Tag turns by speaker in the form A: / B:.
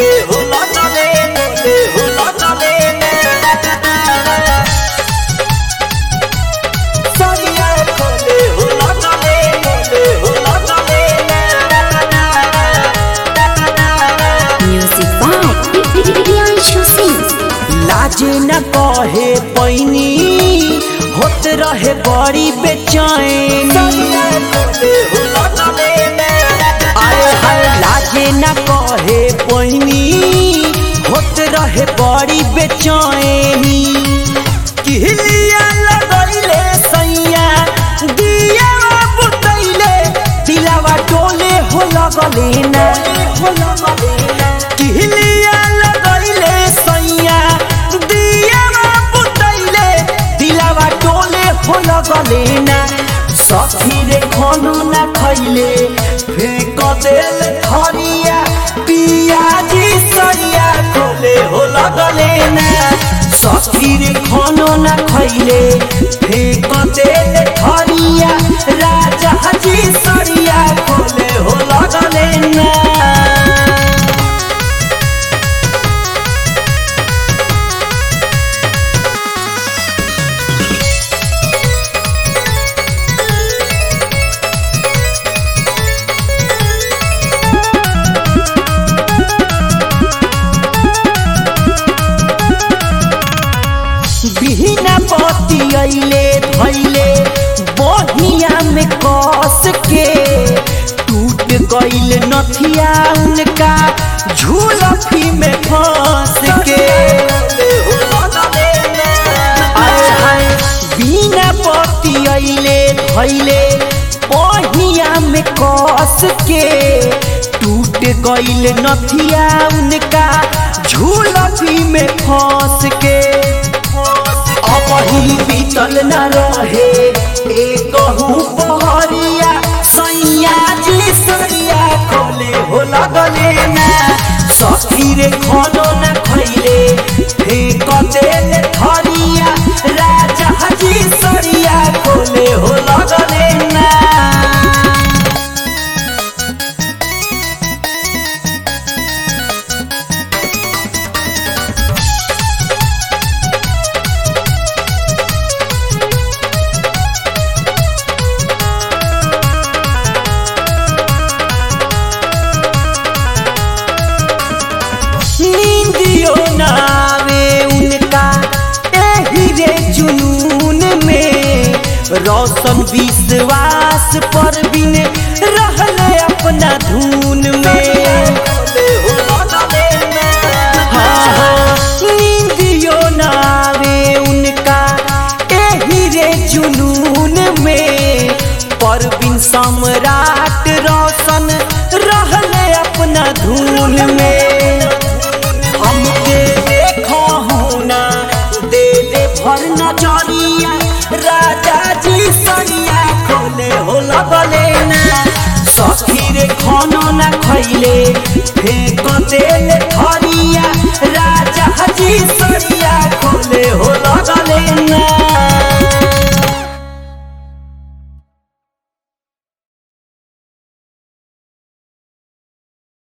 A: खोले हो लगले खोले हो लगले सरिया खोले हो लगले खोले हो लगले
B: Music by Priyanshu Singh.
A: लाजे न कहे पैनी होत रहे बड़ी बेचैनी आए हाय लाजे न कहे पैनी होत रहे बड़ी बेचैनी किहलिया लगैले सैया दिया बुतैले दिलावा टोले हो लगले ना हो लगले ना किहलिया लगैले सैया दिया बुतैले दिलावा टोले हो लगले ना सखी रे खाना ना खैले फेंक देल थरिया पियाजी सरिया खोले हो लगले ना सखी रे खाना ना खैले फेंक देल थरिया राजा जी सरिया खोले हो लगले ना बिहना पति अइले धैले बहिया में कस के टूट गइल नथिया उनका झूलफी में फंस के आए हाय बिना पति अइले धैले बहिया में कस के टूट गइल नथिया उनका झूलफी में फंस के अपही बीतल न रहे एक पहरिया सैया जी सरिया खोले हो लगले ना सखी रे खानो न खैले फेंक देल थरिया राजा जी सरिया खोले हो लगले ना नींदियो नावे उनका एही रे जुनून में रोशन विश्वास पर बिन रहल अपना धून में हाँ, हाँ, नींदियो नावे उनका एही रे जुनून में परवीन सम्राट रोशन रहल अपना धून में हमके देखो ना दे दे भर नजरिया राजा जी सरिया खोले हो लगले ना सखी रे खानो ना खैले फेंक देल थरिया राजा जी सरिया खोले हो लगले ना